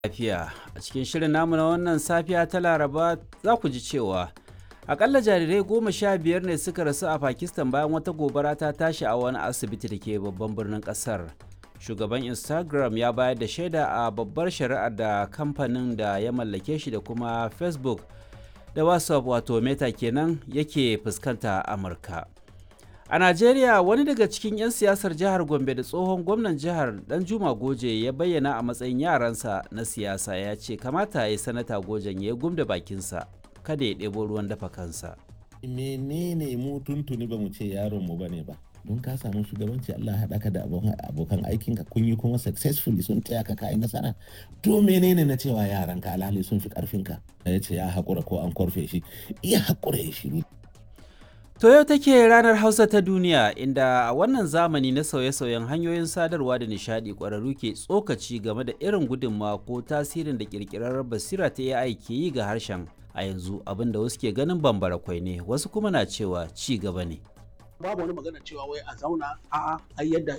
lafiya a cikin shirin namu na wannan safiya ta laraba za ku ji cewa akalla jarirai goma sha biyar ne suka rasu a pakistan bayan wata gobara ta tashi a wani asibiti da ke babban birnin kasar shugaban instagram ya bayar da shaida a babbar shari'ar da kamfanin da ya mallake shi da kuma facebook da whatsapp wato meta kenan yake fuskanta a amurka a najeriya wani daga cikin 'yan siyasar jihar gombe da tsohon gwamnan jihar dan juma goje ya bayyana a matsayin yaransa na siyasa ya ce kamata ya sanata gojen ya gumda bakinsa kada ya ɗebo ruwan dafa kansa menene mu tuntuni ba mu ce yaron mu bane ba don ka samu shugabanci Allah haɗa ka da abokan aikinka kun yi kuma successfully sun taya ka kai nasara to menene na cewa yaran ka alhali sun fi karfin ka ya ce ya haƙura ko an korfe shi iya haƙura ya shiru To yau take ranar Hausa ta duniya inda a wannan zamani na sauye-sauyen hanyoyin sadarwa da nishadi ƙwararru ke tsokaci game da irin gudunmawa ko tasirin da ƙirƙirar basira ta AI ke yi ga harshen a yanzu abinda wasu ke ganin bambara kwai ne wasu kuma na cewa ci gaba ne. babu wani magana cewa wai a zauna a'a ai yadda